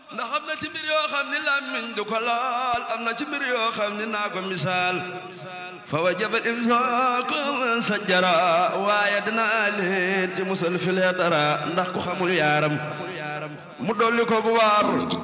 ndax am na ci mbir yoo xam ni làmmiñ du ko laal am na ci mbir yoo xam ni naa ko misaal fa wajabal imsaaku sajjara waaye dinaa leen ci musal filee dara ndax ku xamul yaaram mu dolli ko bu waar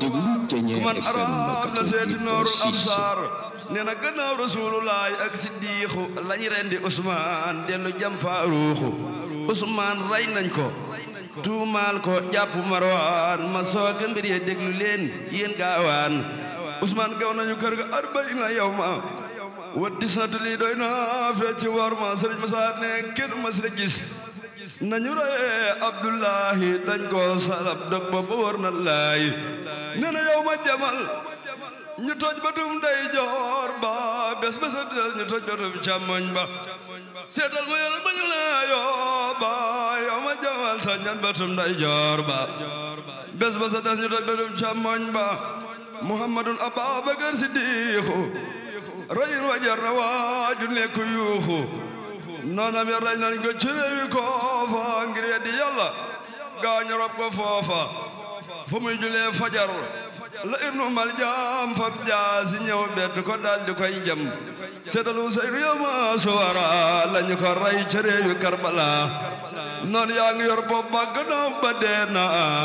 ku man arab na seeti noorul absaar nee na gannaaw rasulullaay ak siddiixu lañu rendi Usmaan dellu jam faaruuxu Usmaan rey nañ ko tuumaal ko jàpp marwaan ma sooga mbir ye déglu leen yéen gaawaan Usmaan gaw nañu kër ga arbaina yawma wa disnatu lii doy na fecc war ma sëriñ Musaa ne kenn mas la gis nañu reye Abdullahi dañ ko salab dog ba ba war na laay nee na yow ma jamal ñu toj batum day joor ba bés bés a des ñu toj batum càmmoñ ba seetal ma yàlla ba ñu la yoo ba yow ma jamal toj nan batum day joor ba bés bés a des ñu toj batum càmmoñ ba Muhammadun Ababakar Siddiqu rayin wajar na waaju nekk yuuxu noonam ya rey nañ ko ci réewi koofa ngir weddi yàlla gaañu rob ko foofa fu muy julee fajar la ibnu mal jaam fab jaasi ñëw bett ko dal di koy jam seetal Useynu yama suwara lañu ko rey ci réewi Karbala noon yaa ngi yor bopp ba gannaaw ba dee na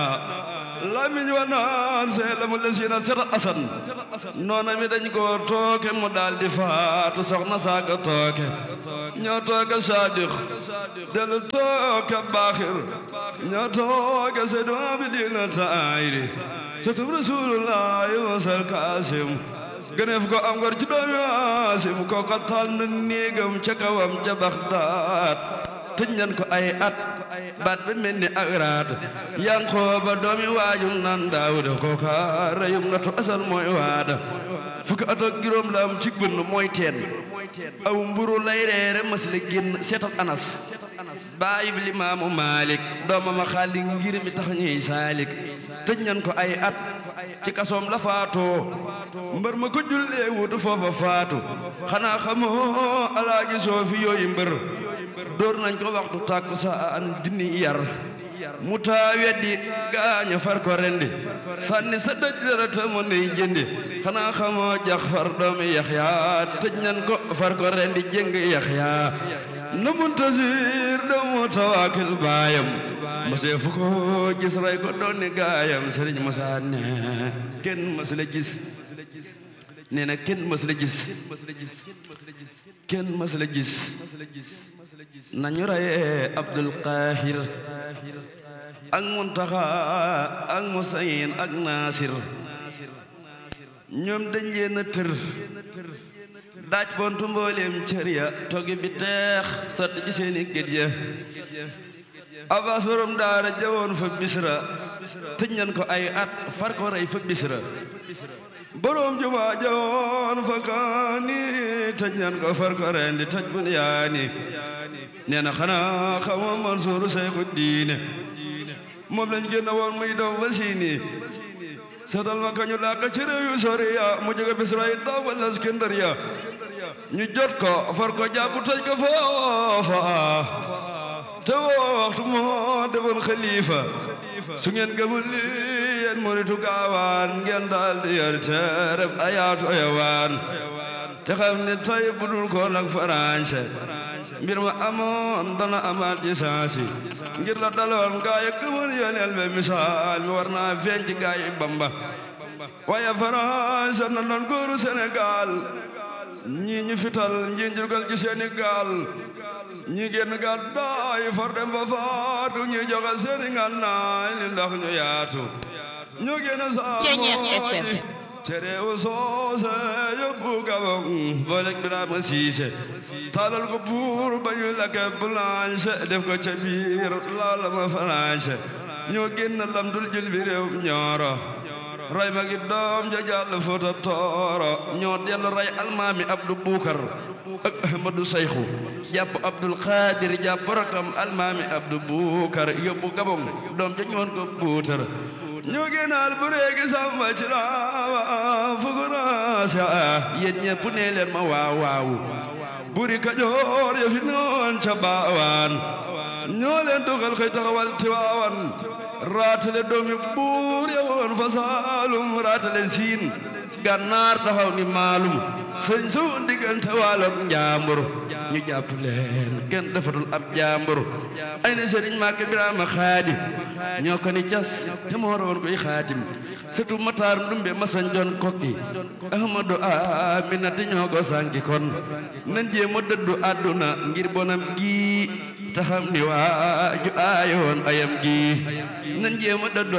lamiñ wa naan see la mu lesiina seetal Asan noona mi dañ ko tooke mu daal di faatu soxna saaka tooke ñoo tooke Saadiq dellu tooke Baaxir ñoo tooke Seydu Abidina Taayri sëtub Rasulullaahi wasal Kaasim gëneef ko am ngor ci doomi Waasim kooka taal na néegam ca kawam ca Baxdaad tëj nañ ko ay at baat ba mel ni ak raat Yankooba doomi waajum nan Daawuda kooka reyum na to asal mooy waada fukki at ak juróom la am ci bënn mooy teen aw mburu lay reere mas la génn seetal Anas baayib Limaamu Maalik doomam a xaali ngir mi tax ñuy saalik tëj nañ ko ay at ci kasoom la faatoo mbër ma ko jullee wutu foofa faatu xanaa xamoo alaaji soofi yooyu mbër dóor nañ ko waxtu tàkku saan dini yar mu taa weddi gaaña far ko rendi sànni sa dëj dara ta mo ney jëndi xanaa xamoo jax far doomi yaxya tëj nañ ko far ko rendi jëng yaxya na muntasir doomu tawaakil baayam mosee fu ko gis ray ko dooni gaayam sëriñ Musaa ne kenn mas la gis nee na kenn mas la gis kenn mas la gis nañu rayee Abdul Qaahir ak Muntaxa ak Musayin ak Naasir ñoom dañ leen a tër daaj bontu mbooleem cër ya toggi bi teex sotti ci seeni gét ya Abbas borom daara jawoon fa bisra tëj nañ ko ay at far ko rey fa bisra borom juma jawoon fa kaani tëj nañ ko far ko rendi tëj bun yaani nee na xanaa xama Mansuuru Seyxu diine moom lañ génn woon muy doom wasiini seetal ma kañu dàq ci réew yu sori ya mu jóge bisra yi daw ba Iskandariya ñu jot ko far ko jàpp tëj ko foofa te woo waxtu moo defoon xalifa su ngeen gëmul li yéen muritu gaawaan ngeen daal di yor teereb ayaatu ayawaan te xam ne tey budul ko nag farañse mbir ma amoon dana amaat ci saasi ngir la daloon gaay yi gëmoon yoneel be misaal mi war naa feeñ ci gaay yi Bamba waaye farañse na doon góoru Sénégal ñii ñi fital ñii njurgal ci seeni gaal ñi génn gàddaay far dem ba faatu ñi joxe seeni ngànnaay li ndax ñu yaatu ñu génn saamoji cereewu soose yóbbu gabon booleeg Birama Siise taalal ko buur ba ñu lakke blanche def ko ca biir laala ma faranse ñoo génn lam dul jël bi réew ñooro ray ma gi doom ja jàll Fuuta Tooro ñoo dellu ray almaami Abdu Buukar ak Ahmadu Sayxu jàpp Abdul Xaadir jàpp rakam almaami Abdu Buukar yóbbu Gabon doom ja ñoon ko buutar ñu génnaal bu réegi samba ci laawa fukuraasa yéen ñépp nee leen ma waaw waaw buri Kajoor ya fi noon ca baawaan ñoo leen dugal xëy taxawal Tiwaawan raatale doomi buur ya woon fa saalum raatale siin gànnaar taxaw ni maalum sëñ su diggante waaloog njaambur ñu jàpp leen kenn defatul ab jaambur ay na sëriñ Màkke Biraama Xaadim ñoo ko ni cas te moo rawoon koy xaatim sëtu Mataar Ndumbe masañ jon kokki Ahmadu Aminata ñoo ko sànki kon nan jéem a dëddu àdduna ngir bonam gi taxam ni waa ju aayoon ayam gi nan jéem a dëddu